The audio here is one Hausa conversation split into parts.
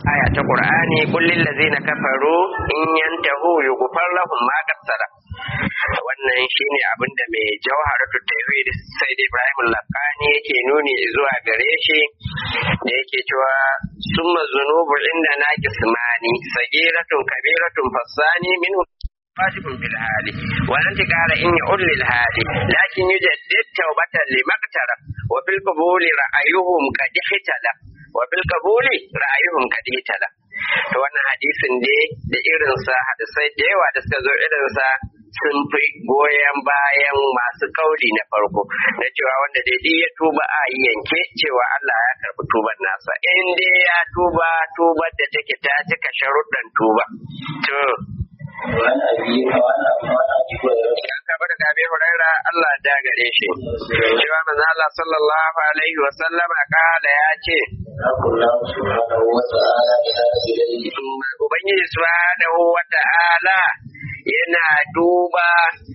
aya ta qur'ani qul lil ladzina kafaru in yantahu yughfar lahum ma qad salaf wannan shine abin da mai jawharatu tawhid sai da Ibrahim Lakani yake nuni zuwa gare shi da yake cewa summa zunubu inda na kismani sagiratun kabiratun fasani minhu واجب في الحال ولن قال إني أولي الحال لكن يجدد توبة لما اقترف وفي القبول رأيهم قد اختلف وفي القبول رأيهم قد اختلف to wannan hadisin dai da irinsa hadisai da yawa da suka zo irinsa sun fi goyon bayan masu kauli na farko na cewa wanda dai ya tuba a yanke cewa Allah ya karbi tuban nasa in dai ya tuba tubar da take ta cika sharuɗan tuba to وعن أبي وعن أبي هريرة an karɓi daga Abi Huraira Allah da gare shi cewa manzo Allah sallallahu alaihi wa sallama kala ya ce يقول الله سبحانه وتعالى إلى إليه Ubangiji subhanahu wa ta'ala yana duba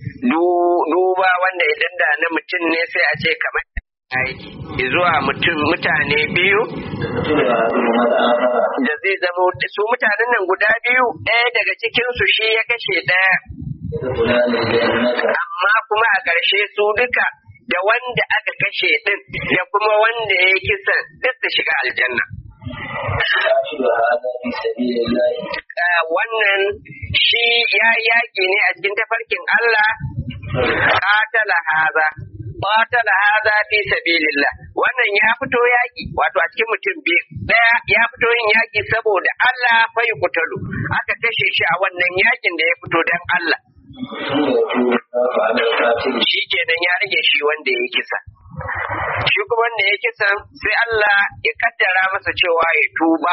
du- duba wanda idan da na mutum ne sai a ce kamar aiki zuwa mutum mutane biyu تقتل أحدهما الآخر da zai zama su mutanen nan guda biyu ɗaya daga cikinsu shi ya kashe ɗaya يدخلان الجنة amma kuma a ƙarshe su duka da wanda aka kashe ɗin da kuma wanda ya yi kisan duk su shiga aljanna. يقتل هذا في سبيل الله Ah, Wannan shi ya yaƙi ne a cikin tafarkin Allah, ƙatala haza. Ƙatala haza fi sabilillah. Wannan ya fito yaƙi, wato a cikin mutum biyu. Ɗaya ya fito yin yaƙi saboda Allah fai kutalu. Aka kashe shi a wannan yaƙin da ya fito don Allah. ثم يتوب الله على القاتل shi kenan ya rage shi wanda ya kisa shi kuma wanda ya kisa sai Allah ya kaddara masa cewa ya tuba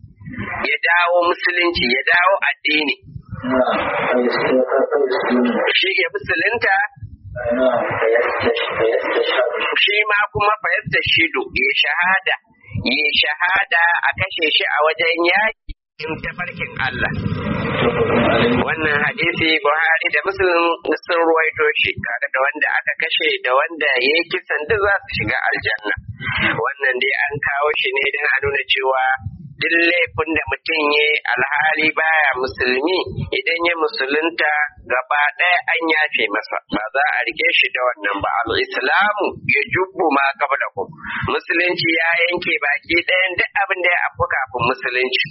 ya dawo musulunci ya dawo addini نعم فيستيقظ فيسلم shi ya musulunta نعم فيستش- فيستشهد shi ma kuma fayasta shido ya shahada ya shahada a kashe shi a wajen yaƙi in tafarkin Allah متفق عليه wannan hadisi Buhari da Muslim sun ruwaito shi kaga da wanda aka kashe da wanda ya yi kisan duk za su shiga aljanna wannan dai an kawo shi ne don a nuna cewa duk laifin da mutum ya alhali baya musulmi idan ya musulunta gaba ɗaya an yafe masa ba za a rike shi da wannan ba al-islamu ya jubbu ma da ku musulunci ya yanke baki ɗayan duk abin da ya afu kafin musulunci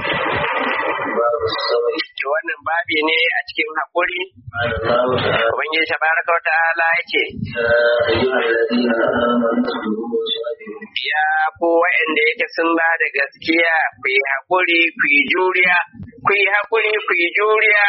باب الصبر to wannan babi ne a cikin haƙuri قال الله تعالى ubangiji tabaraka wa ta'ala yake يا أيها الذين آمنوا اصبروا وصابروا ya ku wa'anda yake sun ba da gaskiya ku yi haƙuri ku yi juriya ku yi haƙuri ku yi juriya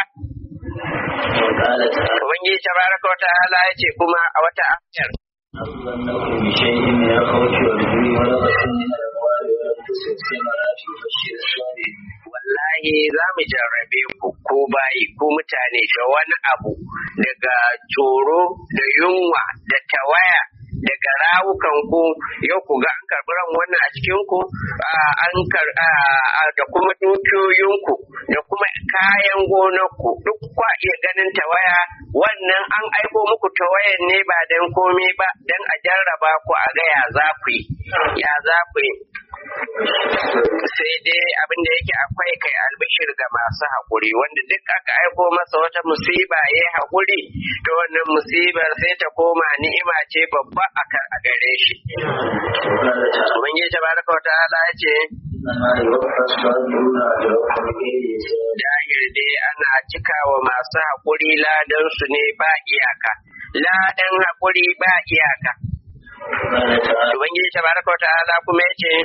وقال تعالى ubangiji tabaraka wa ta'ala yace kuma a wata ayar أبلغنكم بشيء من الخوف والجوع ونقص من الأموال والأنفس والثمرات وبشر الصابرين wallahi za mu jarrabe ku ko bayi ko mutane da wani abu daga tsoro da yunwa da tawaya daga rawukan ku yau ku ga an karɓi ran wannan a cikin ku a- an kar a- a- da kuma dukiyoyinku da kuma kayan gonarku duk kwa iya ganin tawaya wannan an aiko muku tawayan ne ba dan komai ba dan a jarraba ku a ga ya za ku yi ya za ku yi sai dai abin da yake akwai kai albishir ga masu haƙuri wanda duk aka aiko masa wata musiba ya yi haƙuri to wannan musibar sai ta koma ni'ima ce babba a kan- a gare shi وقال تعالى ubangiji tabaraka wa ta'ala ya ce إنما يوفى الصابرون أجرهم بغير حساب dahir dai ana cikawa masu haƙuri ladan su ne ba iyaka ladan haƙuri ba iyaka وقال تعالى ubangiji tabaraka wa ta'ala kuma ya ce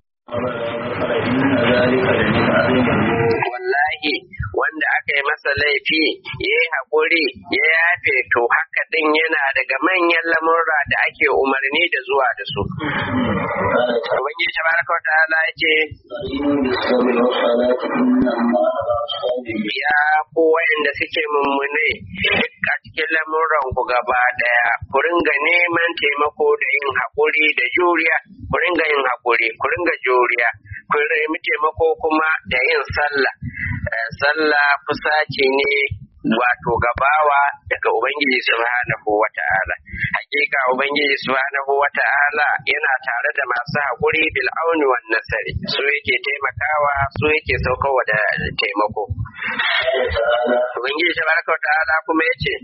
فإن ذلك لمن عظيم الأمور wallahi wanda aka yi masa laifi ya yi haƙuri ya yafe to haka din yana daga manyan lamurra da ake umarni da zuwa da su. وقال تعالى Ubangiji tabaraka wa ta'ala ya ce استعينوا بالصبر والصلاة إن الله مع الصابرين ya ku wayanda suke mummune duk a cikin lamuran ku gaba daya ku ringa neman taimako da yin haƙuri da juriya ku ringa yin haƙuri ku ringa juriya ku nemi taimako kuma da yin sallah Eh, sallah fusaci ne wato gabawa daga Ubangiji subhanahu wa ta'ala. Hakika Ubangiji subhanahu wa ta'ala yana tare da masu haƙuri bil auni wan nasari su yake taimakawa su yake saukowa da taimako. Ubangiji tabaraka wa ta'ala kuma yace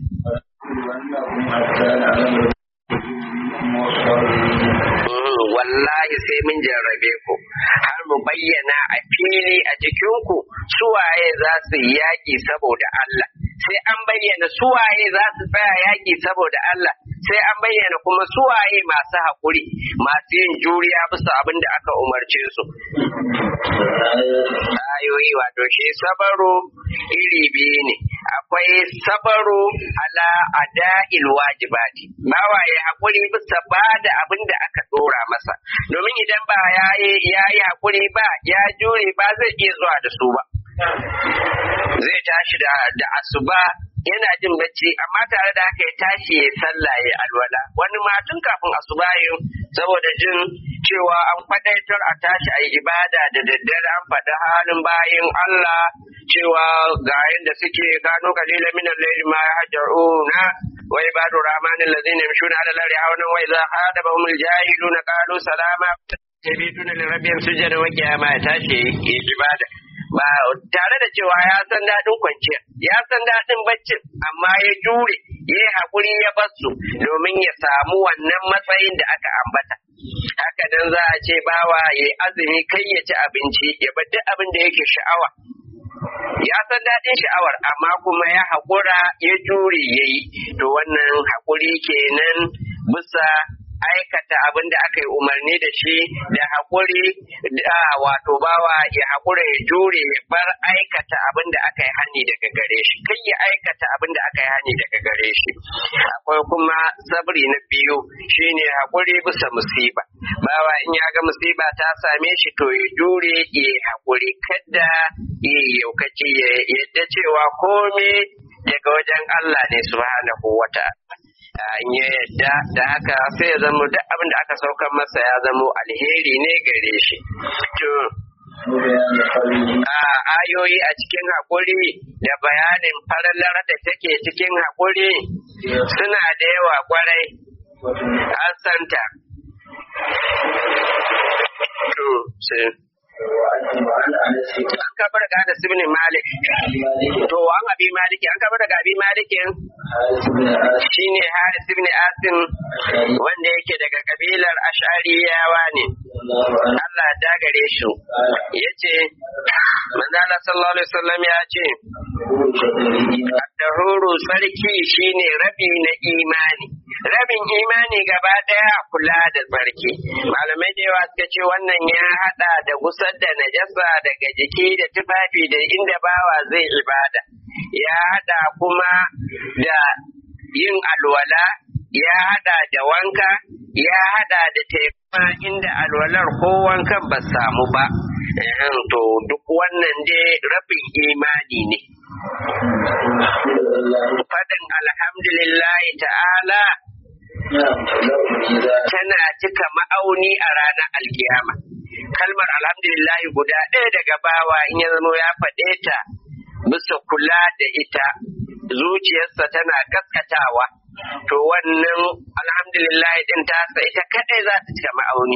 wallahi sai mun jarrabe ku har mu bayyana a fili a cikinku suwaye za su yi yaƙi saboda Allah sai an bayyana suwaye za su tsaya yaƙi saboda Allah sai an bayyana kuma suwaye masu haƙuri masu yin juriya bisa abin da aka umarce su ayoyi wato shi sabaro iri biyu ne akwai sabaro ala ada'il wajibati bawa ya haƙuri bisa ba da abin da aka ɗora masa domin idan ba ya yi haƙuri ba ya jure ba zai iya zuwa da su ba zai tashi da da asuba yana jin bacci amma tare da haka ya tashi ya sallah ya alwala wani ma tun kafin asuba yin saboda jin cewa an faɗaitar a tashi a yi ibada da daddare an faɗi halin bayin Allah cewa ga yadda suke gano kalilan minan laili ma yahjaruna wa ibadu rahmanin allazina yamshuna ala al-ardi hawlan wa idha hadabahum al-jahiluna qalu salama yabituna li rabbihim sujada wa qiyama ya tashi ya ibada ba tare da cewa ya san daɗin kwanciya ya san daɗin baccin amma ya jure ya yi haƙuri ya basu domin ya samu wannan matsayin da aka ambata haka dan za a ce bawa ya azumi kai ya ci abinci ya bar duk abin da yake sha'awa ya san daɗin sha'awar amma kuma ya haƙura ya jure ya yi to wannan haƙuri kenan bisa aikata abin da aka yi umarni da shi da haƙuri da wato bawa ya haƙura ya jure ya bar aikata abin da aka yi hani daga gare shi kai ya aikata abin da aka yi hani daga gare shi akwai kuma sabri na biyu shine haƙuri bisa musiba bawa in ya ga musiba ta same shi to ya jure ya haƙuri kada ya yaukaci ya yadda cewa komai daga wajen Allah ne subhanahu wa ta'ala in ya yadda da haka sai ya zama duk abin da aka saukar masa ya zama alheri ne gare shi. To, a ayoyi a cikin haƙuri da bayanin farallar da take cikin haƙuri suna da yawa kwarai an santa. To, sai. An kabar da Anas ibn Malik. To an abi Maliki an kabar daga abi Malikin shine Haris ibn Asim wanda yake daga kabilar Ash'ariyawa ne. Allah ya dagare shi. Yace Manzo Allah sallallahu alaihi wasallam ya ce Dahuru sarki shine rabi na imani. Rabin imani gaba daya kula da tsarki. Malamai da yawa suka ce wannan ya hada da gusar da najasa daga jiki da tufafi da inda bawa zai ibada. Ya hada kuma da yin alwala, ya hada da wanka, ya hada da taimaka inda alwalar ko wankan ba samu ba. To duk wannan dai rabin imani ne. Fadin alhamdulillahi ta'ala tana cika ma'auni a ranar alkiyama. Kalmar alhamdulillahi guda ɗaya daga bawa in ya zama ya faɗe ta bisa kula da ita zuciyarsa tana gaskatawa. To wannan alhamdulillah din tasa ita kadai za ta cika ma'auni.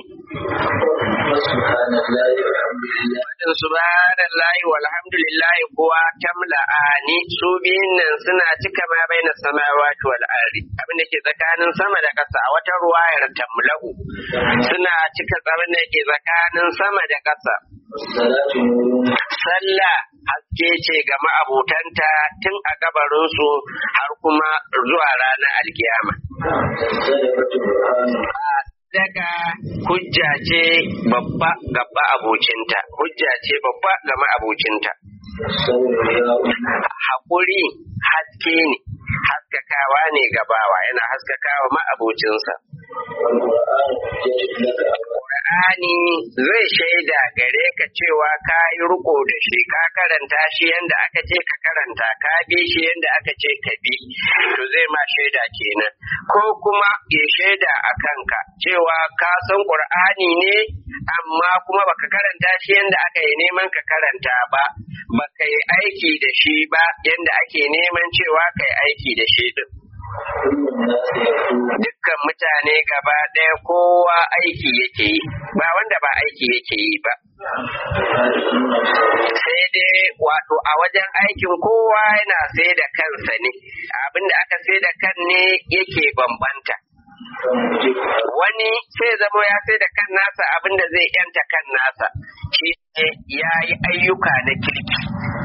Wadin subhanallahi walhamdulillah kuwa tamla'ani su biyun nan suna cika ma bai na samawati wal ardi abin da ke tsakanin sama da ƙasa a wata ruwayar tamla'u suna cika abin da ke tsakanin sama da ƙasa. Sallah haske ce ga ma'abutanta tun a gabarinsu har kuma zuwa ranar alkiyama. Daga hujja ce babba ga ma'abucinta, hujja ce babba ga ma'abucinta. Haƙuri haske ne, haskakawa ne gabawa yana haskakawa ma'abucinsa. والقرآن حجة لك Qur'ani zai shaida gare ka cewa ka yi riko da shi ka karanta shi yanda aka ce ka karanta ka bi shi yanda aka ce ka bi to zai ma shaida kenan ko kuma ya shaida a kanka cewa ka san Qur'ani ne amma kuma baka karanta shi yanda aka yi neman ka karanta ba baka yi aiki da shi ba yanda ake neman cewa ka yi aiki da shi din كل الناس يقول dukkan mutane gaba ɗaya kowa aiki yake yi ba wanda ba aiki yake yi ba هذه النفس sai dai wato a wajen aikin kowa yana sai da kansa ne abinda aka sai da kan ne yake bambanta فمجد wani sai zama ya sai da kan nasa abinda zai yanta kan nasa shi ne ya yi ayyuka na kirki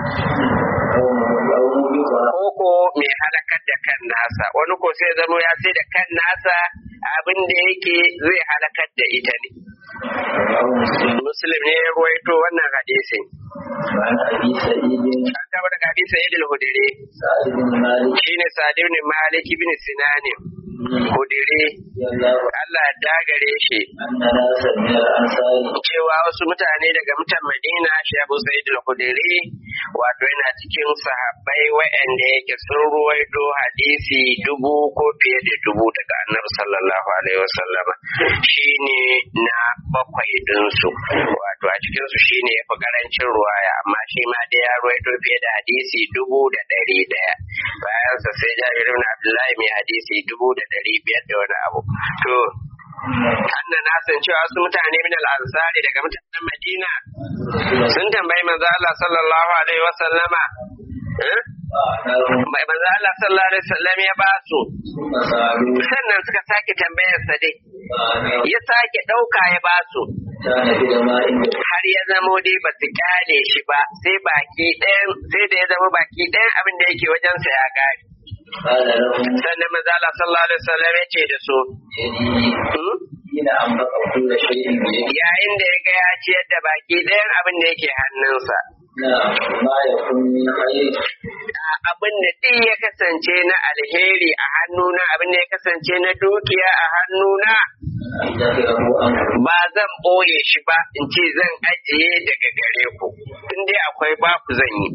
أو مجد koko mai halakar da kan nasa wani ko sai zama ya sai da kan nasa abinda yake zai halakar da ita ne أو مسلم muslim ne ya ruwaito wannan hadisin عن أبي سعيد an gaba daga hadisi sa'id al-hudri سعد بن مالك shine sa'id ibn malik ibn sinan hudri رضي الله عنه Allah ya dagare shi أن ناسا من الأنصار cewa wasu mutane daga mutan Madina shi Abu Sa'id al-Khudri wato yana cikin sahabbai waɗanda yake sun ruwaito hadisi dubu ko fiye da dubu daga Annabi sallallahu alaihi wasallama shine na bakwai dinsu wato a cikin su shine yafi karancin ruwaya amma shi ma da ya ruwaito fiye da hadisi dubu da ɗari ɗaya bayan sa sai Jabir ibn Abdullahi mai hadisi dubu da ɗari biyar da wani abu to annan na san cewa wasu mutane min al-ansari daga mutanen Madina sun tambayi manzo Allah sallallahu alaihi wa sallama eh? فأعطاهم mai manzo Allah sallallahu alaihi wasallam ya ba su ثم سألوه sannan suka sake tambayar sa dai فأعطاهم ya sake dauka ya ba su كان بدماء har ya zamo dai ba su kyale shi ba sai baki ɗayan sai da ya zama baki ɗayan abin da yake wajensa ya gari قال لهم sannan manzo Allah sallallahu alaihi wasallam ya ce da su يدي "Hmm? حين أنفق كل شيء بيده yayin da ya ga ya ciyar da baki ɗayan abin da yake hannunsa نعم ما يكون من خير abin da duk ya kasance na alheri a hannuna abin da ya kasance na dukiya a hannuna أدخره عنه ba zan ɓoye shi ba in ce zan ajiye daga gare ku in dai akwai baku zan yi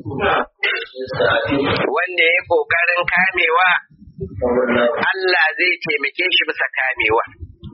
يستعفيه wanda ya ƙoƙarin kamewa فوالله Allah zai taimake shi bisa kamewa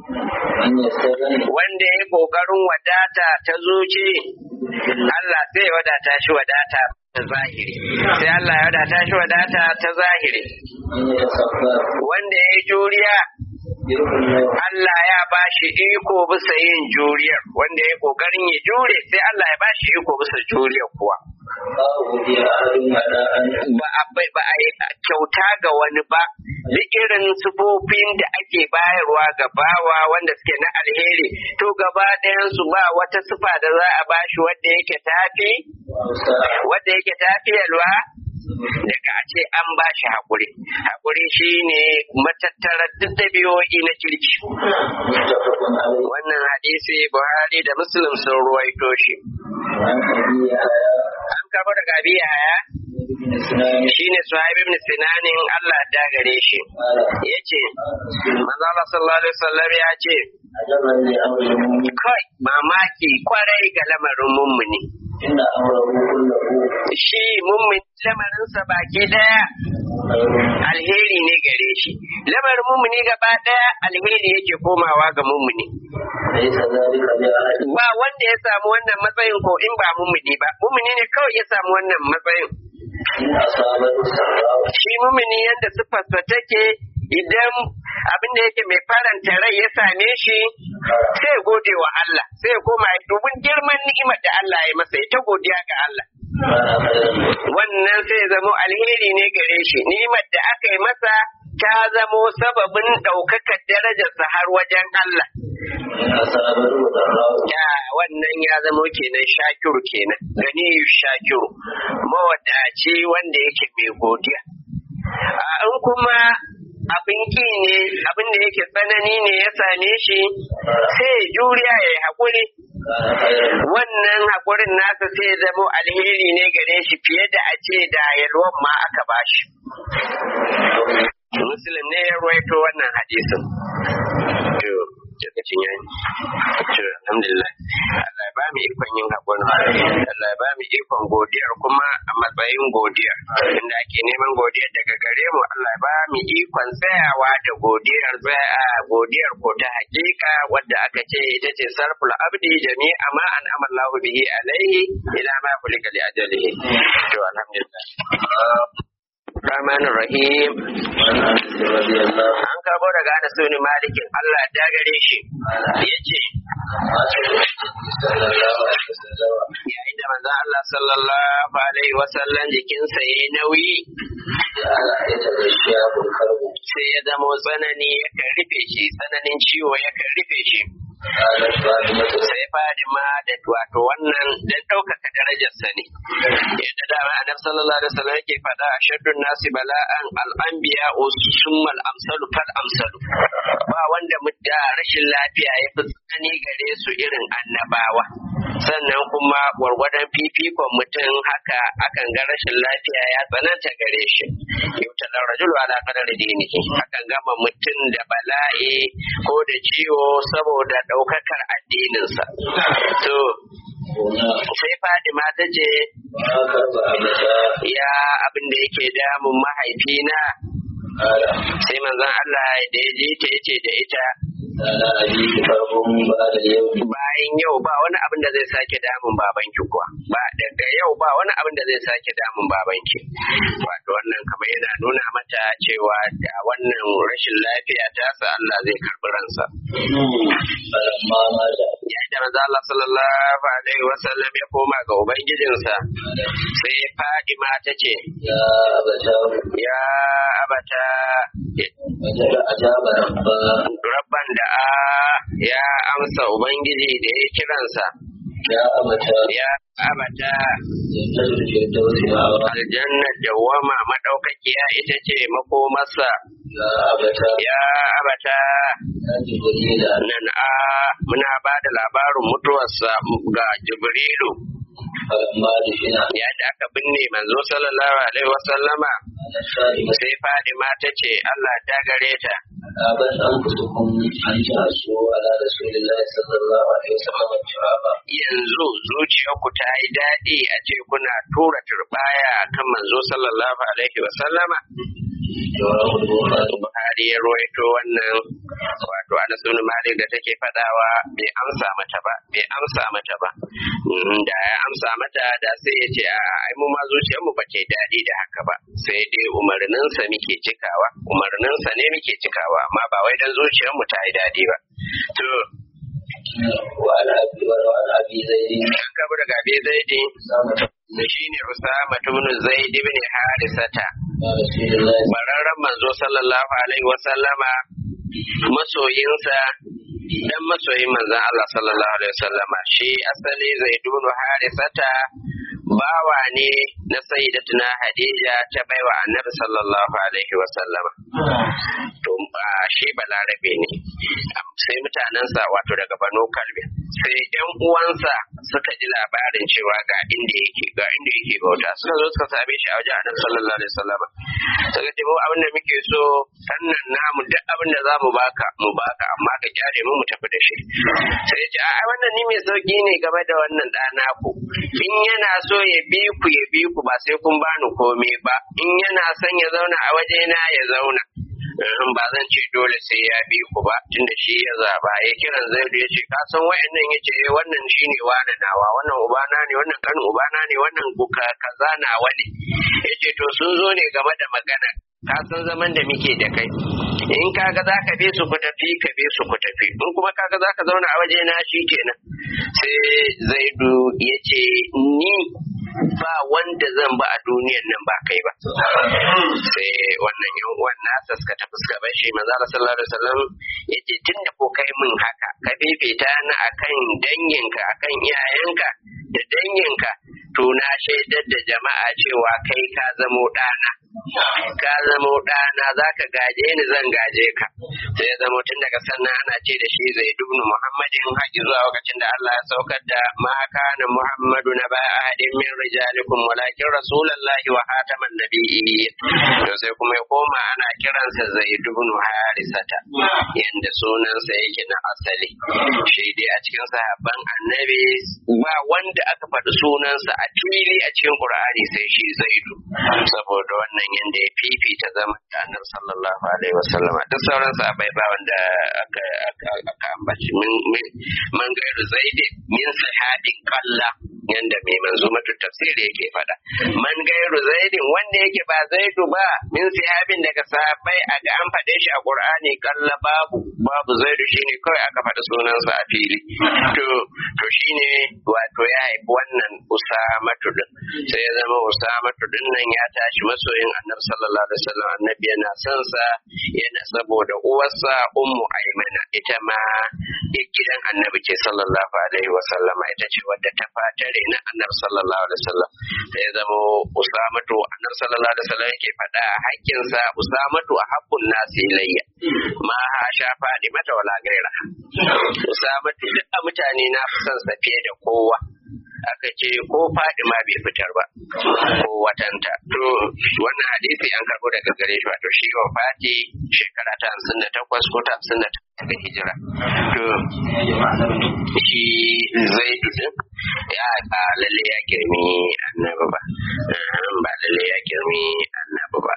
أن يستغني wanda ya ƙoƙarin wadata ta zuci Allah zai wadata shi wadata ta zahiri sai Allah ya wadata shi wadata ta zahiri أن يتصبر wanda ya yi juriya يرضي الله Allah ya ba shi iko bisa yin juriyar wanda ya kokarin ya jure sai Allah ya ba shi iko bisa juriyar kuwa ما أودي أحد مداء ba a bai- ba a yi kyauta ga wani ba duk irin sufofin da ake bayarwa ga bawa wanda suke na alheri to gaba ɗayan su ba wata sufa da za a bashi wanda yake tafi وأوسع wanda yake tafiyarwa daga a ce an ba shi haƙuri haƙuri shine matattarar duk ɗabi'o'i na kirki متفق عليه wannan hadisi buhari da muslim sun ruwaito shi وعن أبي يحيى an kama daga abi haya بن سنان shine suhaib ibn sinanin Allah da gare shi قال yace manzo Allah sallallahu alaihi wasallam ya ce عجبا لأمر المؤمن kai mamaki kwarai ga lamarin mummuni إن أمره كله shi mummuni lamarinsa baki daya خير alheri ne gare shi lamarin mummuni gaba daya alheri yake komawa ga mummuni ليس ذلك لأحد ba wanda ya samu wannan matsayin ko in ba mummuni ba mummuni ne kawai ya samu wannan matsayin إن أصابته سراء shi mumini yadda siffarsa take idan abin da yake mai faranta rai ya same shi sai ya gode wa Allah sai ya koma ya dubin girman ni'imar da Allah ya masa ya ta godiya ga Allah كان خيرا wannan sai ya zamo alheri ne gare shi ni'imar da aka yi masa ta zamo sababin ɗaukakar darajarsa har wajen Allah إن أصابته ضراء ya wannan ya zamo kenan shakiru kenan gani shakiru mawadaci wanda yake mai godiya a in kuma abin ki ne abin da yake tsanani ne ya same shi sai ya juriya ya yi haƙuri كان خيرا wannan haƙurin nasa sai ya zamo alheri ne gare shi fiye da a ce da yalwan ma aka bashi muslim ne ya ruwaito wannan hadisin to lokacin yayi to alhamdulillah Allah ya ba mu ikon yin hakuri Allah ya ba mu ikon godiyar kuma a matsayin godiyar inda ake neman godiyar daga gare mu Allah ya ba mu ikon tsayawa da godiyar tsaya godiyar ko ta hakika wadda aka ce ita ce sarful abdi jami'a ma an amallahu bihi alaihi ila ma kulika li ajalihi to alhamdulillah Rahman Rahim an karbo daga Anas bin Malikin Allah ya gare shi yace yayin da manzon Allah sallallahu alaihi wasallam jikinsa yayi nauyi sai ya zamo tsanani yakan rufe shi tsananin ciwo yakan rufe shi sai Fadima da wato wannan dan ɗaukaka darajarsa ne yadda dama annabi sallallahu alaihi wasallam yake faɗa a shaddun nasi bala'an al'anbiya summal amsalu fal amsalu ba wanda mutta rashin lafiya ya fi tsani gare su irin annabawa sannan kuma gwargwadon fifikon mutum haka akan ga rashin lafiya ya tsananta gare shi yutalar rajulu ala qadar dinihi akan gama mutum da bala'i ko da ciwo saboda ɗaukakar addininsa to sai Fadima ta ce ya abin da yake damun mahaifina sai manzon Allah da ya ji ta yace da ita bayan yau ba wani abin da zai sake damun babanki kuwa ba daga yau ba wani abin da zai sake damun babanki wato wannan kamar yana nuna mata cewa da wannan rashin lafiya ta sa Allah zai karbi ransa yayin da manzo Allah sallallahu alaihi wasallam ya koma ga ubangijinsa sai Fadima ta ce ya abata rabban da a ya amsa ubangiji da ya kiransa ya abata ya abata jannatul firdausi ma'awa aljannar dawwama madaukakiya ita ce makomarsa ya abata ya abata ya jibrila nan a muna ba da labarin mutuwarsa ga jibrilu falamma dufina yayin da aka binne manzo sallallahu alaihi wasallama ala sa'ima sai fadima ta ce Allah ta gare ta aban an kusukum an tasu ala rasulillahi sallallahu alaihi wasallam turaba yanzu zuciyarku ta yi daɗi a ce kuna tura turbaya akan manzo sallallahu alaihi wasallama jawabu bukhari Buhari ya ruwaito wannan wato Anas bin Malik da take fadawa bai amsa mata ba bai amsa mata ba Mm, da ya amsa mata da sai ya ce a ai mu ma zuciyar mu bace daɗi da haka ba sai dai umarnin sa muke cikawa umarnin sa ne muke cikawa amma ba wai dan zuciyar mu ta yi daɗi ba to wa ala abi wa ala abi zaidin an kabu daga Abi Zaidi sama da shine Usama ibn Zaid ibn Harisata ya rasulillahi bararren manzo sallallahu alaihi wa sallama masoyinsa dan masoyin manzon Allah sallallahu alaihi wa sallama shi asali zaidun harisata bawa ne na sayyidatuna Hadija ta baiwa annabi sallallahu alaihi wa sallama to a shi balarabe ne sai mutanensa wato daga banu kalbi sai yan uwansa suka ji labarin cewa ga inda yake ga inda yake bauta suka zo suka same shi a wajen annabi sallallahu alaihi wasallam suka ce mu abin da muke so sannan namu duk abin da za mu baka mu baka amma ka kyale mu mu tafi da shi sai ya ce a wannan ni mai sauki ne game da wannan ɗana ku in yana so ya bi ku ya bi ku ba sai kun bani komai ba in yana son ya zauna a wajena ya zauna in ba zan ce dole sai ya bi ku ba tunda shi ya zaba ya kiran zaidu ya ce ka san wayannan ya ce eh wannan shine wani nawa wannan ubana ne wannan kan ubana ne wannan kuka kaza nawa ne ya ce to sun zo ne game da magana ka san zaman da muke da kai in kaga za ka bi su ku tafi ka bi su ku tafi in kuma kaga za ka zauna a waje na shi kenan sai zaidu ya ce ni ba wanda zan ba a duniyan nan ba kai ba sai wannan yan uwan nasa suka tafi suka bar shi manzo Allah sallallahu alaihi wasallam yace tunda ko kai min haka ka fifita ni akan danginka akan iyayenka da danginka to na shaidar da jama'a cewa kai ka zamo ɗana ka zamo ɗana za ka gaje ni zan gaje ka sai ya zamo tun daga sannan ana ce da shi zai dubnu muhammadin haƙi zuwa lokacin da Allah ya saukar da ma kana muhammadu na ba ahadin min rijalikum walakin rasulullahi wa hataman nabiyyin to sai kuma ya koma ana kiransa zai dubnu harisata yanda sunansa yake na asali shi dai a cikin sahabban annabi ba wanda aka faɗi sunansa a fili a cikin qur'ani sai shi zaidu saboda wannan yanda ya fifita zama da annabi sallallahu alaihi wasallam duk sauran sahabbai ba wanda aka aka ambaci man gairu zaidi min sahabin qalla yanda mai manzo matu tafsiri yake faɗa man gairu zaidin wanda yake ba zaidu ba min sahabin daga sahabbai a ga an faɗe shi a qur'ani kalla babu babu zaidu shine kawai aka faɗi sunansa a fili to to shine wato ya haifi wannan usamatu din sai ya zama usamatu din nan ya tashi masoyin annabi sallallahu alaihi wasallam annabi yana son sa yana saboda uwarsa ummu aymana ita ma gidan annabi ce sallallahu alaihi wasallama ita ce wadda ta fatare na annabi sallallahu alaihi wasallam sai ya zama usamatu annabi sallallahu alaihi wasallam yake faɗa a hakkinsa usamatu a hakkun nasi ilayya ma ha sha faɗi mata wala gaira usamatu duk a mutane na fi son sa fiye da kowa aka ce ko faɗi ma bai fitar ba ko watanta to wannan hadisi an karɓo daga gare shi wato shi wa fati shekara ta hamsin da takwas ko ta hamsin da takwas daga hijira to shi zai din ya ba lalle ya girmi annabi ba ba lalle ya girmi annabi ba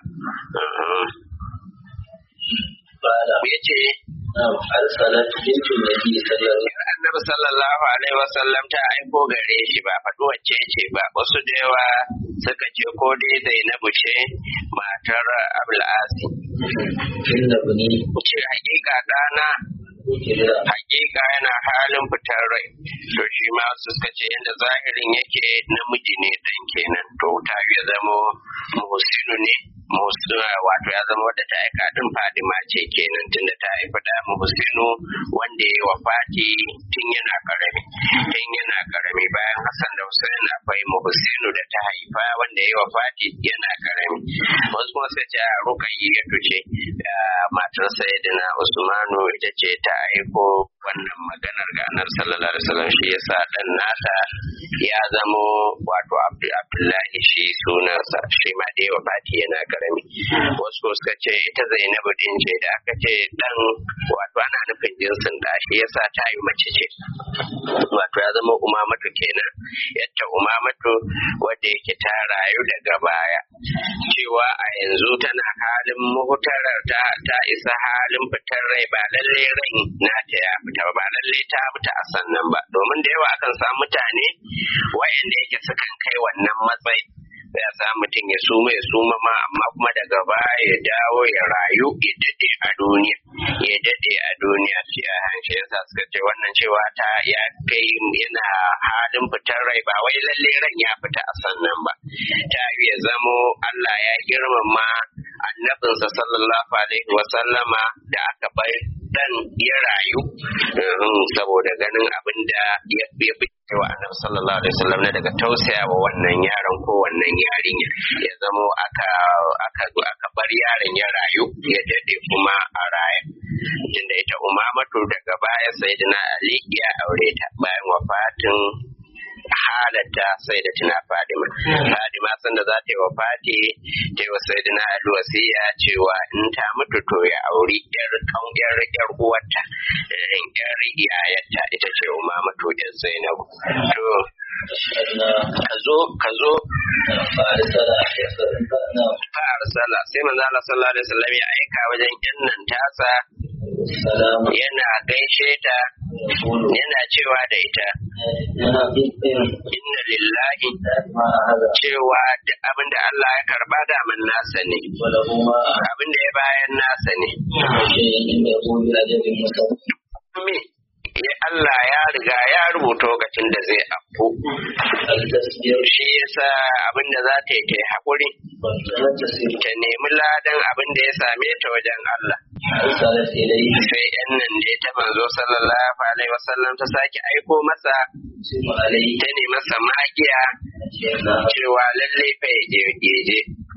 ya ce arsalat bintu nabi sallallahu annabi sallallahu alaihi wasallam ta aiko gare shi ba faɗi wacce ce ba wasu da yawa suka ce ko dai zainabu ce matar abul'asi inna bani ce hakika ɗana kira hakika yana halin fitar rai to shi ma su suka ce yadda zahirin yake namiji ne dan kenan to ta ya zamo muhsinu ne muhsinu wato ya zama wadda ta aika din fadima ce kenan tunda ta haifi da muhsinu wanda ya wa fati tun yana karami tun yana karami bayan hassan da hussein akwai muhsinu da ta haifa wanda ya wa fati yana karami wasu kuma suka ce a rukayya ce matar sayyidina usmanu ita ce ta aiko wannan maganar ga annabi sallallahu alaihi wasallam shi yasa dan nata ya zamo wato abdullahi shi sunansa shi ma dai wa fati yana karami wasu ko suka ce ita zainabu din ce da aka ce dan wato ana nufin jinsin da shi yasa ta yi mace ce wato ya zama umamatu kenan yadda umamatu wadda yake ta rayu daga baya cewa a yanzu tana halin muhutarar ta ta isa halin fitar rai ba lalle rai nata ya fita ba lalle ta fita a sannan ba domin da yawa akan samu mutane wayanda yake sukan kai wannan matsayi ya sa mutum ya suma ya suma ma amma kuma daga baya ya dawo ya rayu ya dade a duniya ya dade a duniya sai a hanshe yasa suka ce wannan cewa ta ya kai yana halin fitar rai ba wai lalle ran ya fita a sannan ba ta ya zamo Allah ya girmama annabinsa sallallahu alaihi wa sallama da aka bai dan ya rayu saboda ganin abin da ya fi wa annabi sallallahu alaihi wasallam na daga tausaya wa wannan yaron ko wannan yarinya ya zamo aka aka aka bar yaron ya rayu ya dade kuma a raya tunda ita umamatu daga baya sayyidina ali ya aure ta bayan wafatin halatta sai da tuna fadima fadima sanda za ta yi wa fati ta yi wa sayyidina ali wasiya cewa in ta mutu to ya auri yar yar yar uwarta yar iyayarta ita ce umamatu yar zainabu to ka zo ka zo fa'arsala yasarna fa arsala sai manzo Allah sallallahu alaihi wasallam ya aika wajen yan nan tasa salamu yana gaishe ta yaqulu yana cewa da ita yana bin inna lillahi ma hada cewa duk abin da Allah ya karba da man nasa ne wala huma abin da ya bayan nasa ne shay'in yaqulu ajalin musamman me ya Allah ya riga ya rubuta lokacin da zai afku al-tasbir shi yasa abin da za ta yi ta yi haƙuri wa tasbir ta nemi ladan abin da ya same ta wajen Allah arsalat ilayhi sai yan nan da ta manzo sallallahu alaihi wasallam ta sake aiko masa simu alayhi ta ne masa magiya yana cewa lalle fa ya je ya je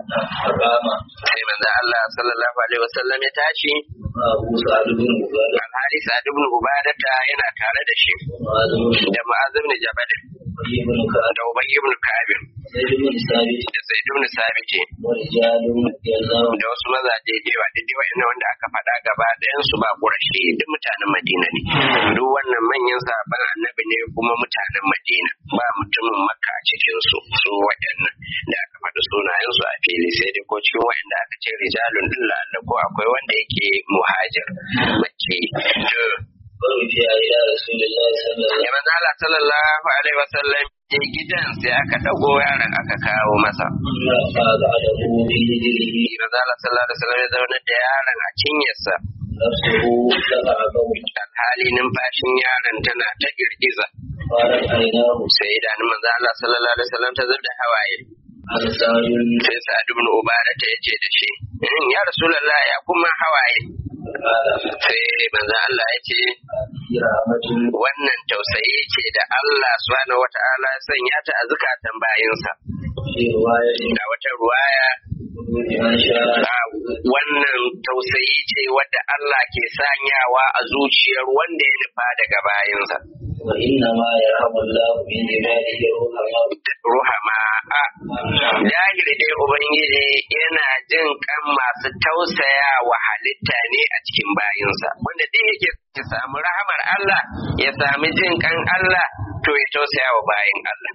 فقام sai manzo Allah sallallahu alaihi wasallam ya tashi أبو سعد بن عبادة alhali Sa'd ibn Ubadata yana tare da shi ومعاذ بن da Mu'adh ibn Jabal أبي بن كعب da Ubay ibn Ka'ab زيد بن ثابت da Zaid ibn Sabit ورجال رضي الله da wasu mazaje da yawa duk dai wa'annan wanda aka faɗa gaba ɗayan su ba Qurashi duk mutanen Madina ne duk wannan manyan sahabban annabi ne kuma mutanen Madina ba mutumin Makka a cikin su su waɗannan da aka faɗi sunayen su a fili sai dai ko cikin waɗanda aka ce rijalun din la'alla ko akwai wanda yake muhajir Makki to ورجع إلى رسول الله صلى الله ya manzo Allah sallallahu alaihi wasallam je gidan sai aka dago yaron aka kawo masa عليه وسلم فأقعده في هجره manzo Allah sallallahu alaihi wasallam ya zauna da yaron a cinyarsa نفسه تقعده alhali numfashin yaron tana ta girgiza قالت عيناه sai idanun manzo Allah sallallahu alaihi wasallam ta zubda hawaye عن سعد sai Sa'ad ibn Ubada ta yace da shi "In, ya Rasulullah ya kuma hawaye قال sai manzo Allah ya ce في رحمة wannan tausayi ce da Allah subhanahu wata'ala ya sanya ta a zukatan bayinsa في رواية da wata ruwaya من شاء a wannan tausayi ce wadda Allah ke sanyawa a zuciyar wanda ya nufa daga bayinsa وإنما يرحم الله من عباده الرحماء ruhama a jahiri dai ubangiji yana jin kan masu tausaya wa halitta ne a cikin bayinsa wanda duk yake ya samu rahamar Allah ya sami jin kan Allah to ya tausaya wa bayin Allah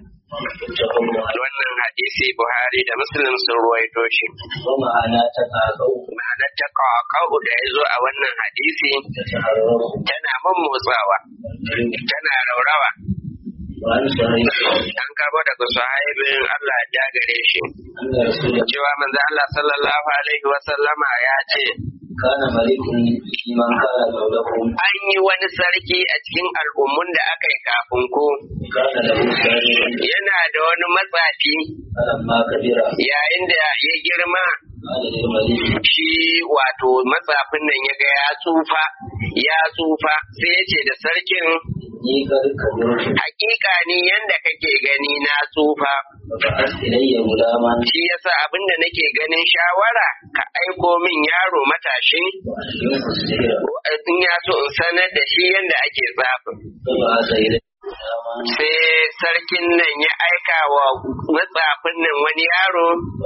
wannan hadisi Buhari da Muslim sun ruwaito shi ومعنى تقاطع ma'anar ta kawo da ya zo a wannan hadisi تتحرر tana motsawa tana raurawa وعن صحيح an karbo daga sahabin Allah ya gare shi أن رسول الله cewa manzo Allah sallallahu alaihi wa sallama ya ce كان ملك في من كان قبلكم an yi wani sarki a cikin al'ummun da aka yi kafin ku كان له سائر yana da wani matsafi فلما كبر yayin da ya girma قال للملك shi wato matsafin nan ya ga ya tsufa ya tsufa sai ya ce da sarkin إني قد كبرت hakika ni yanda kake gani na tsufa فبعث إلي غلاما shi yasa abin da nake ganin shawara ka aiko min yaro matashi وألهمه السحر in ya so in sanar da shi yanda ake tsafin فبعث إلي غلاما sai sarkin nan ya aika wa matsafin nan wani yaro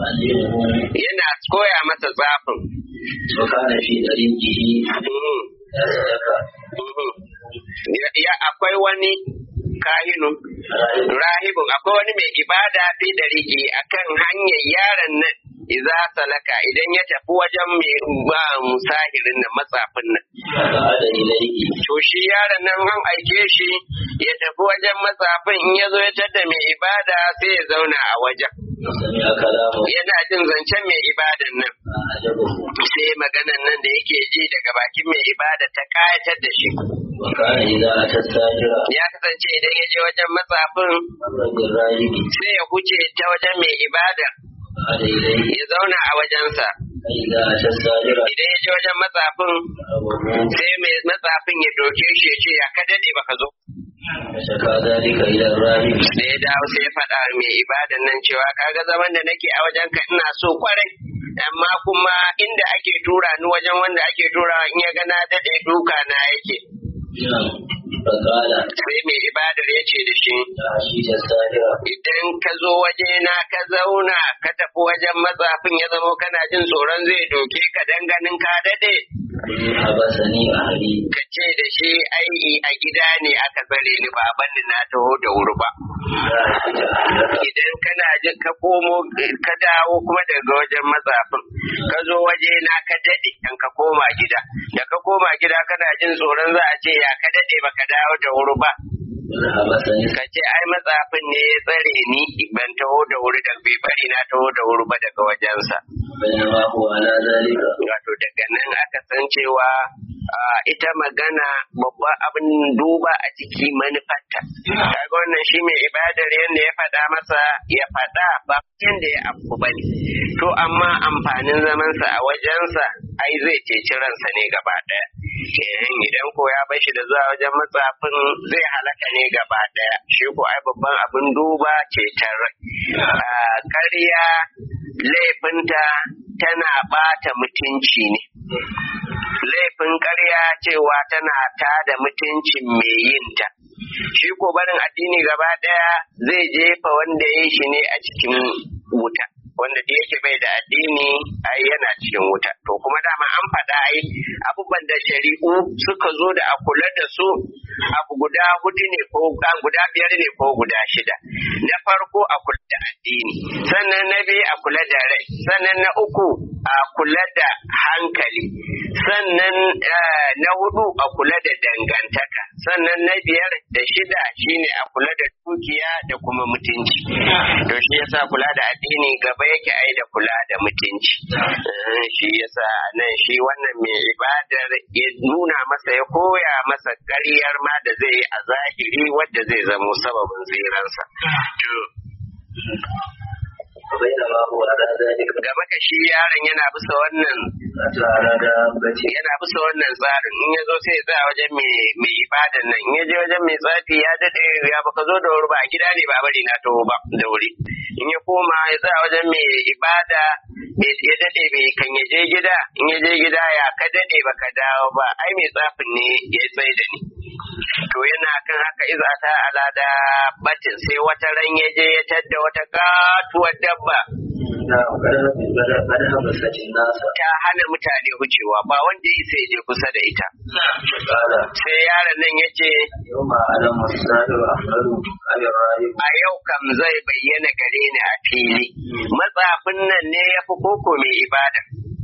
وألهمه yana koya masa tsafin وكان في طريقه Mhm, يصدق mhm. Ya- ya akwai wani kahinu rahibun akwai wani mai ibada fi dariki akan hanyar yaron nan iza salaka idan ya tafi wajen mai ba musahirin nan matsafin nan فقعد إليه to shi yaron nan an aike shi ya tafi wajen matsafin in ya zo ya tada mai ibada sai ya zauna a wajen وسمع كلامه yana jin zancen mai ibadan nan فأعجبه sai maganan nan da yake ji daga bakin mai ibada ta kayatar da shi وكان إذا أتى الساجر ya kasance idan ya je wajen matsafin مر بالراهب sai ya huce ta wajen mai ibada فقعد إليه ya zauna a wajensa فإذا أتى الساجر idan ya je wajen matsafin ضربه sai mai matsafin ya doke shi ya ce ya ka dade baka zo فشكى ذلك إلى الراهب da ya dawo sai ya faɗa wa mai ibadan nan cewa kaga zaman da nake a wajen ka ina so kwarai amma kuma inda ake tura ni wajen wanda ake tura in ya ga na dade duka na yake نعم فقال sai mai ibadar ya ce da shi يا عشيش الساجر idan ka zo waje na ka zauna ka tafi wajen matsafin ya zamo kana jin tsoron zai doke ka dan ganin ka dade حبسني أهلي ka ce da shi ai a gida ne aka tsare ni ba banni na taho da wuri ba idan kana jin ka komo ka dawo kuma daga wajen matsafin ka zo waje na ka dade kan ka koma gida da ka koma gida kana jin tsoron za a ce ya ka dade baka dawo da wuri ba حبسني ka ce ai matsafin ne ya tsare ni ban taho da wuri da bai bari na taho da wuri ba daga wajensa بينما هو على ذلك wato daga nan aka san cewa a, ita magana babban abin duba a ciki manufarta kaga wannan shi mai ibadar yadda ya faɗa masa ya faɗa ba yadda ya afku ba ne to amma amfanin zamansa a wajensa ai zai ceci ransa ne gaba ɗaya Eh, idan ko ya bar shi da zuwa wajen matsafin zai halaka ne gaba ɗaya shi ko ai babban abin duba ceton rai Ah, ƙarya laifinta tana bata mutunci ne laifin ƙarya cewa tana tada mutuncin mai yinta shi ko barin addini gaba ɗaya zai jefa wanda ya yi shi ne a cikin wuta wanda da yake bai da addini ai yana cikin wuta to kuma dama an faɗa ai abubuwan da shari'u suka zo da a kula da su abu guda hudu ne ko guda biyar ne ko guda shida na farko a kula da addini sannan na biyu a kula da rai sannan na uku a kula da hankali sannan na hudu a kula da dangantaka sannan na biyar da shida shine a kula da dukiya da kuma mutunci to shi yasa kula da addini gaba yake ai da kula da mutunci shi yasa nan shi wannan mai ibadar ya nuna masa ya koya masa ƙaryar ma da zai yi a zahiri wadda zai zamo sababin tsiransa بينما هو على ذلك game da shi yaron yana bisa wannan أتى على دابته yana bisa wannan tsarin in ya zo sai ya tsaya wajen mai mai ibadan nan in ya je wajen mai tsafi ya dade ya baka zo da wuri ba a gida ne ba bari na taho ba da wuri in ya koma ya tsaya wajen mai ibada bai- ya dade bai kan ya je gida in ya je gida ya ka dade baka dawo ba ai mai tsafin ne ya tsaye da ni to yana kan haka iza ta alada batin sai wata ran ya je ya tadda wata katuwar dabba نعم قد حبست الناس ta hana mutane wucewa ba wanda ya isa ya je kusa da ita قال sai yaron nan ya ce يوم أعلم السائر أحمد عن الراهب a yau kam zai bayyana gare ni a fili matsafin nan ne ya fi koko mai ibada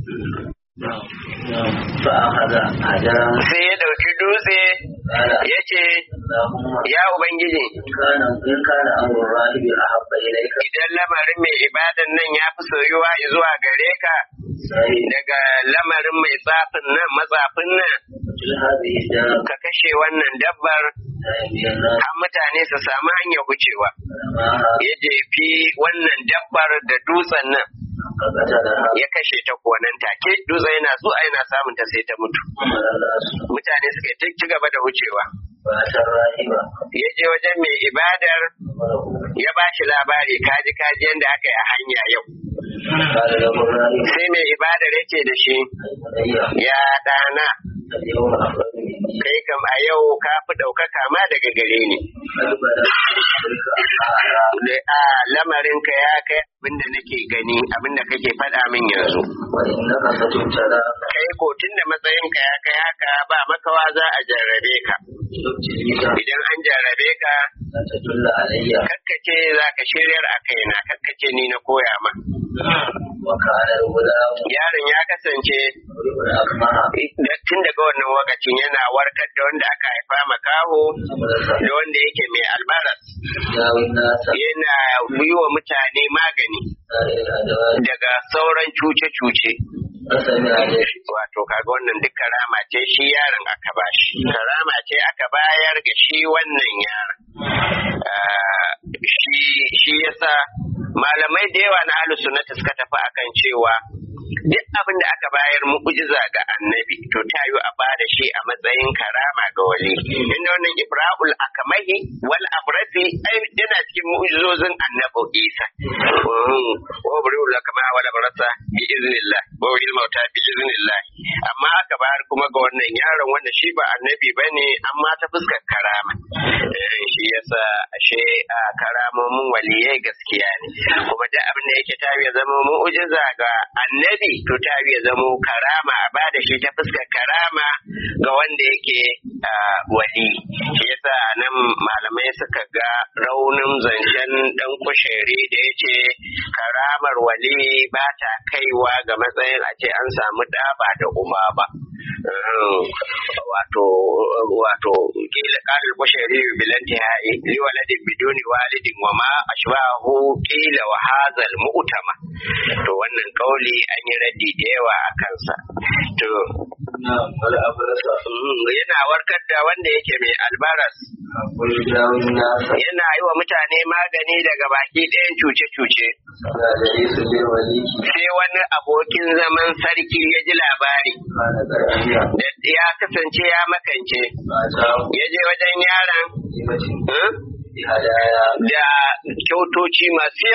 فأخذ أدام sai ya ɗauki dutse قال ya ce اللهم ya ubangiji إن كان إن كان أمر الراهب أحب إليك idan lamarin mai ibadan nan ya fi soyuwa zuwa gare ka سعيد daga lamarin mai tsafin nan matsafin nan قتل هذه الدار ka kashe wannan dabbar تهدي الناس har mutane su samu hanyar wucewa معها ya jefi wannan dabbar da dutsen nan فقتلها ya kashe ta kuwa nan take dutsen yana zuwa yana samun ta sai ta mutu ومن الناس mutane suka yi ta ci gaba da wucewa فأتى الراهب ya je wajen mai ibadar ya ba shi labari kaji kaji yadda aka yi a hanya yau قال له الراهب sai mai ibadar ya ce da shi أي بني ya ɗana اليوم أفضل مني kai kam a yau ka fi ɗaukaka ma daga gare ni قد بدأت بك أعلى Le- a lamarinka ya kai abinda nake gani abinda kake faɗa min yanzu وإنك ستبتلى kai ko tun da matsayinka ya kai haka ba makawa za a jarrabe ka ابتليك idan an jarrabe ka لا تدل علي kakkace za ka shiryar a kaina kakkace ni na koya ma وكان الغلام yaron ya kasance يضرب الأكمه da- tun daga wannan lokacin yana warkar da wanda aka haifa makaho da wanda yake mai albaras يداوي الناس yana yi wa mutane magani سائر الأدوات daga sauran cuce-cuce فسمع ذلك wato kaga wannan duk karama ce shi yaron aka bashi karama ce aka bayar ga shi wannan yaron Ah, shi shi yasa malamai da yawa na ahlus sunnati suka tafi akan cewa duk abin da aka bayar mu'jiza ga annabi to ta yi a bada shi a matsayin karama ga wali inda wannan ibrahul akamahi wal abrasi ai yana cikin mu'jizozin annabi isa wa ibrahul akamahi wal abrasa bi iznillah wa wil mauta bi iznillah amma aka bayar kuma ga wannan yaron wanda shi ba annabi bane amma ta fuskar karama Eh, shi yasa ashe a karamomin waliyai gaskiya ne kuma da abin da yake tabi ya zama mu'jiza ga annabi to tabi ya zama karama a bada shi ta fuskar karama ga wanda yake ah, wali shi yasa nan malamai suka ga raunin zancen dan kushere da yace karamar wali ba ta kaiwa ga matsayin a ce an samu ɗaba da uba ba Eh, wato wato kila kalil bashari bilanti ha'i li waladin biduni walidin wa ma ashbahu kila wa hadhal mu'tama to wannan kauli an yi raddi da yawa a kansa to نعم والأبرص mm, yana warkar da wanda yake mai albaras ويداوي الناس yana yi wa mutane magani daga baki ɗayan cuce-cuce فلا ليس بالولي sai wani abokin zaman sarki ya ji labari قال كرهية da ya kasance ya makance فأتاه ya je wajen yaron بهدية eh, بهدايا da kyautoci masu yawa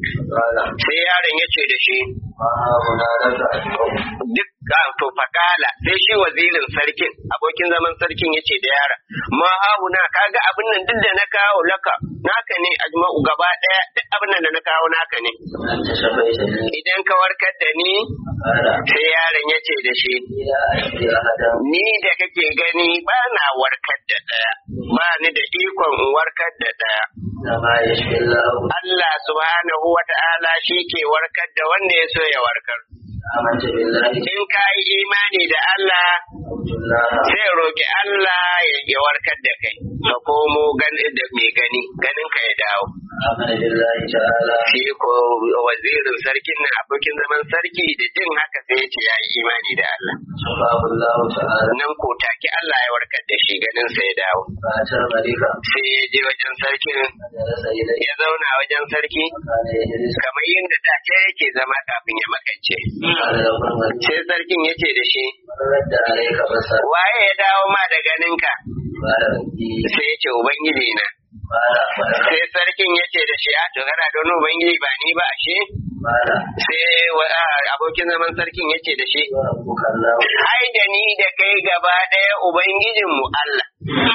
قال sai yaron ya ce da shi ما هنا لك أجمع duk ah, to fakala sai shi wazirin sarkin abokin zaman sarkin ya ce da yaron ma hauna kaga abin nan duk da na kawo laka naka ne ajma'u gaba daya duk abin nan da na kawo naka ne أنت شفيتني idan ka warkar da ni قال sai yaron ya ce da shi إلى أجل أحدا ni da kake gani ba na warkar da ɗaya ba ni da ikon in warkar da ɗaya إنما يشفي الله Allah subhanahu wa ta'ala shi ke warkar da wanda ya so ya warkar آمنت بالله in ka yi imani da Allah عبد الله sai roki Allah ya ya warkar da kai ka komo gani da mai gani ganin ka ya dawo آمن بالله تعالى shi ko wazirin sarkin nan abokin zaman sarki da jin haka sai ya ce ya yi imani da Allah شفاه الله تعالى nan ko take Allah ya warkar da shi ganin sa ya dawo فأتى الملك sai ya je wajen sarkin فجلس إليه ya zauna wajen sarki قال يجلس kamar yadda da ce yake zama kafin ya makance قال له الملك sai sarkin ya ce da shi من رد عليك بصر waye ya dawo ma da ganinka قال ربي sai ya ce ubangiji na قال أخبرك sai sarkin ya ce da shi a to kana da wani ubangiji ba ni ba ashe قال sai wa- a, abokin zaman sarkin ya ce da shi وربك الله ai da ni da kai gaba ɗaya ubangijinmu Allah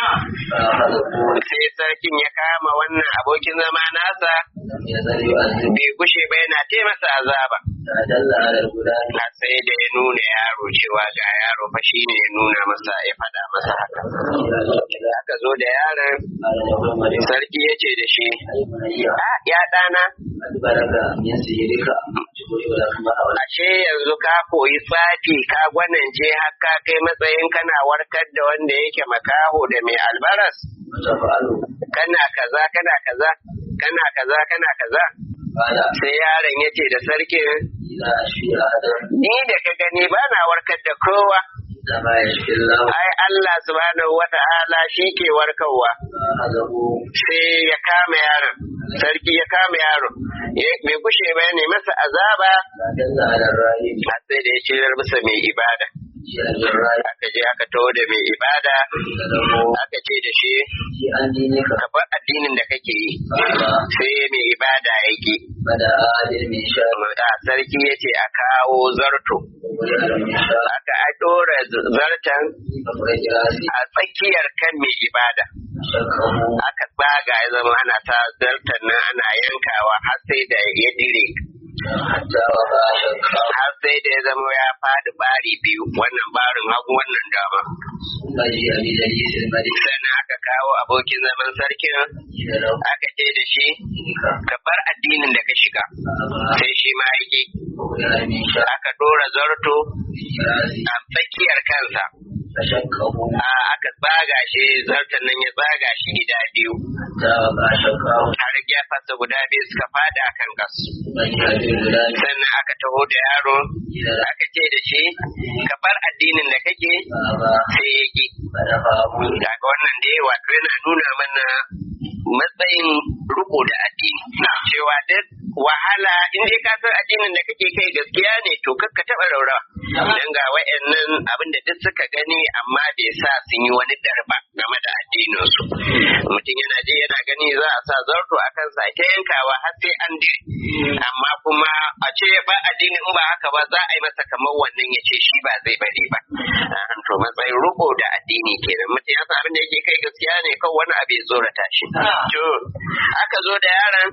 فأخذه sai sarkin ya kama wannan abokin zama nasa لم يزل يؤذب bai gushe ba yana ce masa azaba فدل على الغلام har sai da ya nuna yaro cewa ga yaro fa shi ne ya nuna masa ya faɗa masa haka da aka zo da yaron قال له الملك sarki ya ce da shi أي بني a ya ɗana أدبرك من سيرك جبريل لك ما أولى ashe yanzu ka koyi tsafi ka gwanance har ka kai matsayin kana warkar da wanda yake makaho da mai albaras وتفعله kana kaza kana kaza kana kaza kana kaza قال sai yaron ya ce da sarkin إذا أشفي أحدا ni da ka gani ba na warkar da kowa إنما يشفي الله ai Allah subhanahu wata'ala shi ke warkarwa فأخذه sai ya kama yaron sarki ya kama yaron ya- bai kushe ba ne masa azaba فدل على الرأي har sai da ya shirar bisa mai ibada جاء بالرأي aka je aka taho da mai ibada له aka ce da shi في عن دينك ka bar addinin da kake yi قال sai mai ibada yake بدأ آدم من شاء a sarki ya ce a kawo zarto وولد من شاء aka a ɗora zartan فخرج راسي a tsakiyar kan mai ibada شكه aka tsaga ya zama ana sa zartan nan ana yankawa har sai da ya dire حتى وقع شكه har sai da ya zama ya faɗi bari biyu wannan barin hagu wannan dama ثم جاء بجليس الملك sannan aka kawo abokin zaman sarkin قيل له aka ce da shi دينك ka bar addinin da ka shiga فأبى sai shi ma yake وولد من شاء aka ɗora zarto راسي a tsakiyar kansa فشكه a aka tsaga shi zartan nan ya tsaga shi gida biyu حتى وقع شكه har gefensa guda biyu suka fada a kan kasu ثم جاء بالغلام sannan aka taho da yaro قيل له aka ce da shi ka bar addinin da kake فأبى sai ya ki فدفعه kaga wannan da yawa to yana nuna mana matsayin riko da addini cewa duk wahala in dai ka san addinin da kake kai gaskiya ne to kakka taba raura dan ga wayannan abin da duk suka gani amma bai sa sun yi wani darba game da addinin su mutum yana je yana gani za a sa zarto a kansa ta yankawa har sai an dire amma kuma a ce ba addini in ba haka ba za a yi masa kamar wannan ya ce shi ba zai bari ba Ah, to matsayin riko da addini kenan mutum ya san abin da yake kai gaskiya ne kan wani abu ya tsorata shi to aka zo da yaron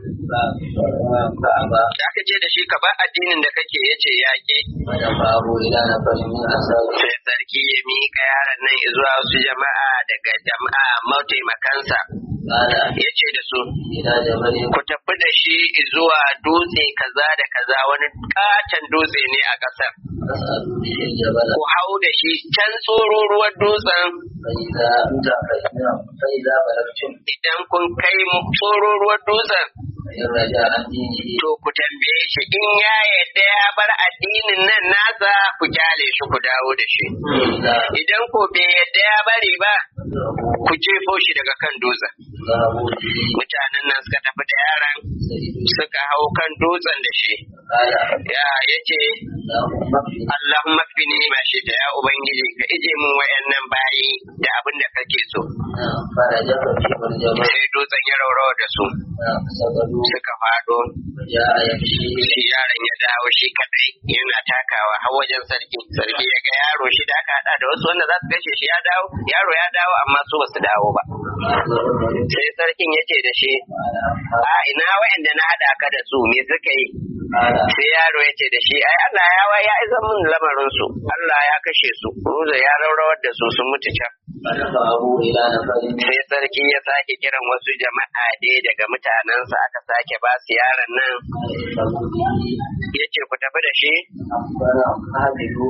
فأبى da aka ce da shi ka ba addinin da kake yace yaƙi ودفعه إلى نفر من أصحابه sai sarki ya miƙa yaron nan zuwa wasu jama'a daga jama'a mataimakansa قال ya ce da su إلى جبل ku tafi da shi zuwa dutse kaza da kaza wani katon dutse ne a ƙasar فاسألوا به الجبل ku hau da shi can tsororuwar dutsen فإذا أنت فإذا فإذا بلغتم idan kun kai tsororuwar dutsen فإن رجع عن دينه to ku tambaye shi in ya yadda ya bar addinin nan nasa ku kyale shi ku dawo da shi فإذا idan ko bai yadda ya bari ba أدركه ku jefo shi daga kan dutsen ذهبوا به mutanen nan suka tafi da yaron سيد suka hau kan dutsen da shi قال ya yace اللهم اكفني Allahumma fini ma shi ta ya ubangiji ka ije mun wayannan bayi da abin da kake so فرجع في الجبل sai dutsen ya raurawa da su سقطوا suka fado وجاء يمشي shi yaron ya dawo shi kadai yana takawa har wajen sarki sarki ya ga yaro shi da aka hada da wasu wanda za su kashe shi ya dawo yaro ya dawo amma su ba su dawo ba sai sarkin ya ce da shi a ina wa'anda na hada ka da su me suka yi قال sai yaro ya ce da shi ai Allah ya wa ya izan min lamarin su Allah ya kashe su ruza ya raurawar da su sun mutu can فدفعه إلى نفر sai sarki ya sake kiran wasu jama'a dai daga mutanensa aka sake ba su yaron nan يذهبوا به ya ce ku tafi da shi أخبر قابلوه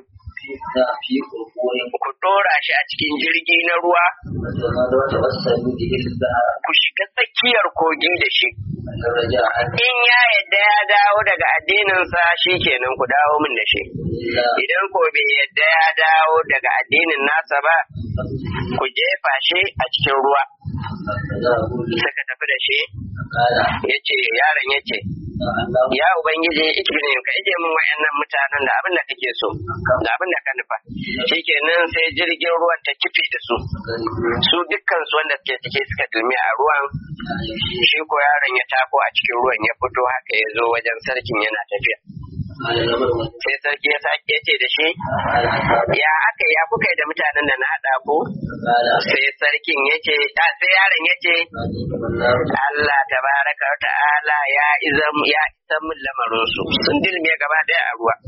في قرقور ku dora shi a cikin jirgi na ruwa وتوسلوا به البحر ku shiga tsakiyar kogi da shi فرجع عنه in ya yadda ya dawo daga addininsa shi kenan ku dawo min da shi إلا idan ko bai yadda ya dawo daga addinin nasa ba ku jefa shi a cikin ruwa فذهبوا به suka tafi da shi قال ya ce yaron ya ce اللهم ya ubangiji ikibinin ka ije min wayannan mutanen da abin da kake so da abin da ka nufa shikenan sai jirgin ruwan ta kife da su su dukkan su wanda suke cike suka dulmi a ruwan shi ko yaron ya tako a cikin ruwan ya fito haka ya zo wajen sarkin yana tafiya sai sarki ya sake ce da shi ya aka ya kuka yi da mutanen da na haɗa ku sai sarkin ya ce a sai yaron ya ce Allah tabaraka wa ta'ala ya izam ya isan min lamarin su sun dilme gaba daya a ruwa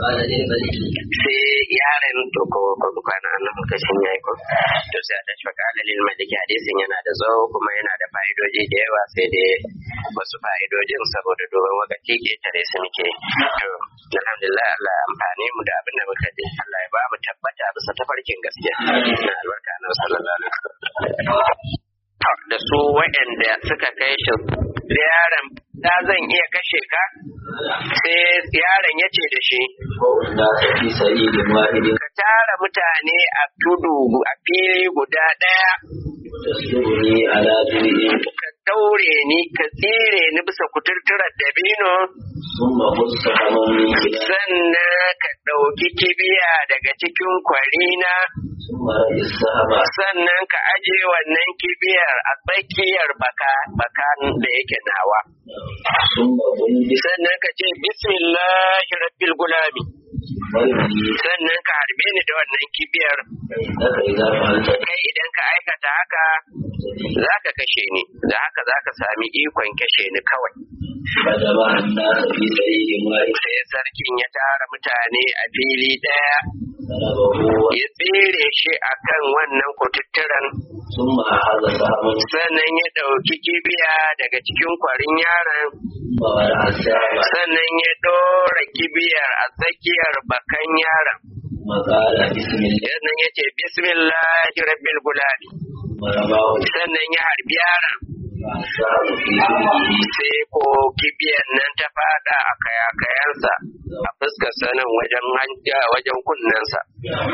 sai yaron to ko ko kwana nan lokacin yayi ko to sai a tashi faka alalil maliki hadisin yana da tsawo kuma yana da fa'idoji da yawa sai dai wasu fa'idojin saboda dogon wakati ke tare su muke to alhamdulillah Allah ya amfane mu da abin da muka ji Allah ya ba mu tabbata bisa tafarkin gaskiya na albarka na sallallahu alaihi wasallam da su waɗanda suka kai shi da yaron da zan iya kashe ka sai yaron ya ce da shi ka tara mutane a tudu a fili guda ɗaya ka daure ni ka tsire ni bisa kuturturar dabino sannan ka ɗauki kibiya daga cikin kwarina sannan ka aje wannan kibiyar a tsakiyar baka baka da yake nawa sannan ka ce bismillahi rabbil gulami sannan ka harbe ni da wannan kibiyar kai idan ka aikata haka za ka kashe ni da haka za ka sami ikon kashe ni kawai sai sarkin ya tara mutane a fili ɗaya ya tsere shi a kan wannan kututturan sannan ya ɗauki kibiya daga cikin kwarin yaron sannan ya ɗora kibiyar a tsakiyar bakan yaron sannan ya ce bismillahi rabbil gulami sannan ya harbi yaron sai ko kibiyan nan ta fada a kayakayansa a fuskar sanin wajen hanja wajen kunnensa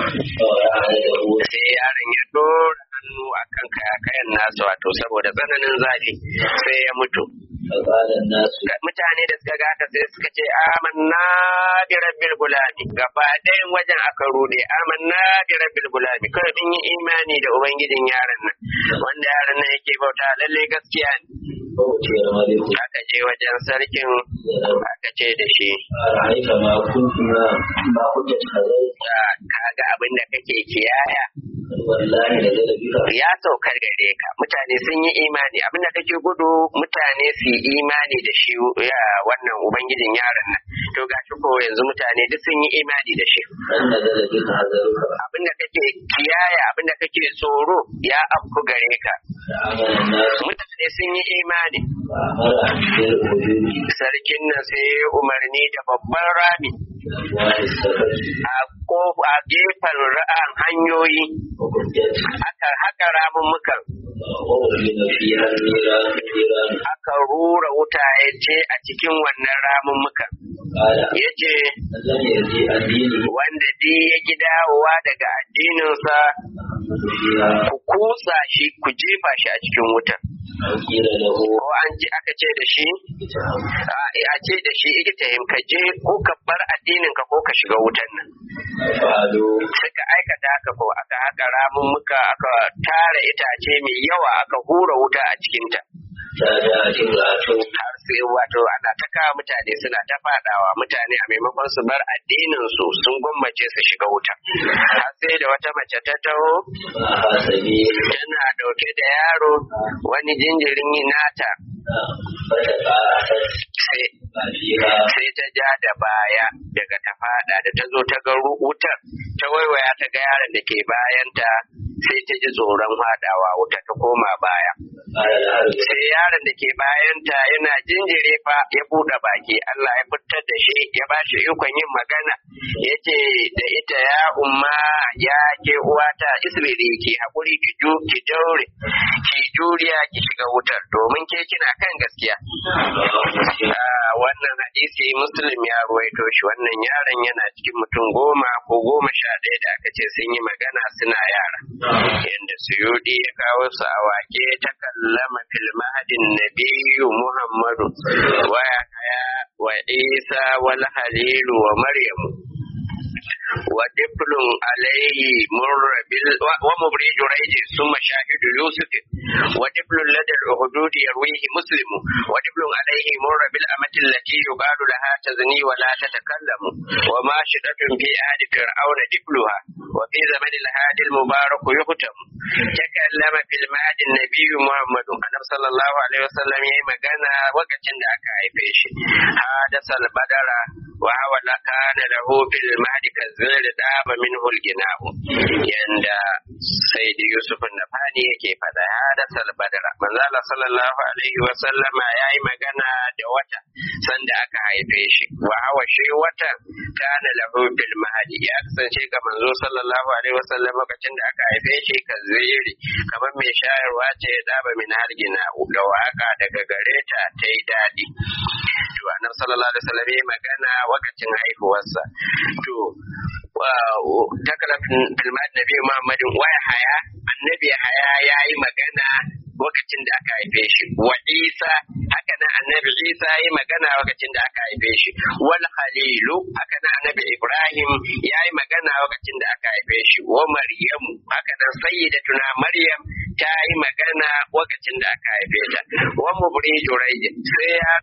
sai yaron ya dora hannu a kan kayakayan nasa wato saboda tsananin zafi sai ya mutu mutane da suka gata sai suka ce amanna bi rabbil gulami gaba ɗayan wajen aka rude amanna bi rabbil gulami kawai mun yi imani da ubangijin yaron nan wanda yaron nan yake bauta lalle gaskiya ne aka je wajen sarkin aka ce da shi kaga abin da kake kiyaya ya saukar gare ka mutane sun yi imani abin da kake gudu mutane su yi imani da shi ya wannan ubangijin yaron nan to gashi ko yanzu mutane duk sun yi imani da shi abin da kake kiyaya abin da kake tsoro ya afku gare ka mutane sun yi imani sarkin nan sai umarni da babban rami a gefen ra'an hanyoyi aka haka ramummukan aka rura wuta ya ce a cikin wannan ramummukan قال yace من لم يرجع عن دينه wanda di ya ki dawowa daga addininsa فحمد فيها ku kusa shi ku jefa shi a cikin wutar أو قيل له ko an ji aka ce da shi اتهم a a ce da shi ikitahim ka je ko ka bar addinin ka ko ka shiga wutan nan فعلوا suka aikata haka ko aka haka ramummuka aka tara itace mai yawa aka hura wuta a cikinta فجاءت امرأة har sai wato ana ta kawo mutane suna ta fadawa mutane a maimakon su bar addinin su sun gwammace su shiga wuta har sai da wata mace ta taho معها سبيل tana dauke da yaro wani jinjirin nata فتقاعست sai فيها sai ta ja da baya daga ta fada da ta zo ta ga ru- wutar ta waiwaya ta ga yaron da ke bayanta sai ta ji tsoron fadawa wuta ta koma baya قال لها الولد sai yaron da ke bayanta yana jinjire fa ya buɗe baki Allah ya fitar da shi ya ba shi ikon yin magana ya ce da ita ya umma ya ke uwata isbiri ki haƙuri ki ju ki daure ki juriya ki shiga wutar domin ke kina kan gaskiya Ah, wannan hadisi muslim ya ruwaito shi wannan yaron yana cikin mutum goma ko goma sha ɗaya da aka ce sun yi magana suna yara yadda suyudi ya kawo su a wake ta kallama fil mahadin nabiyyu muhammadu wa yahya wa isa wal halilu wa maryamu wa diflun alaihi murrabil wa mubri jurayji summa shahidu yusuf wa diflun ladal uhudud yarwihi muslim wa diflun alaihi murrabil amati allati yuqalu laha tazni wa la tatakallamu wa ma shidatun fi ahdi fir'auna difluha wa fi zaman al-hadi al-mubarak yuhtam takallama fil mahdi an-nabi muhammad annabi sallallahu alaihi wasallam yayi magana lokacin da aka haife shi hadasal badara wa hawa la kana lahu fil mahdi kazir daba minhu al-gina'u yanda sayyidi yusuf an-nafani yake fada hadasal badara manzo Allah sallallahu alaihi wasallama yayi magana da wata sanda aka haife shi wa hawa shi wata kana lahu fil mahdi ya kasance ga manzo sallallahu alaihi wasallam lokacin da aka haife shi kaziri kamar mai shayarwa ce ya daba min hargina da waka daga gare ta ta yi daɗi to annabi sallallahu alaihi wasallam ya magana wakacin haihuwarsa to takala filmat nabi muhammadin waya haya annabi haya ya yi magana lokacin da aka haife shi wa isa haka nan annabi isa ya yi magana lokacin da aka haife shi wal khalilu haka nan annabi ibrahim ya yi magana lokacin da aka haife shi wa maryamu haka nan sayyidatuna maryam ta yi magana lokacin da aka haife ta wa mubri jurayj sai ya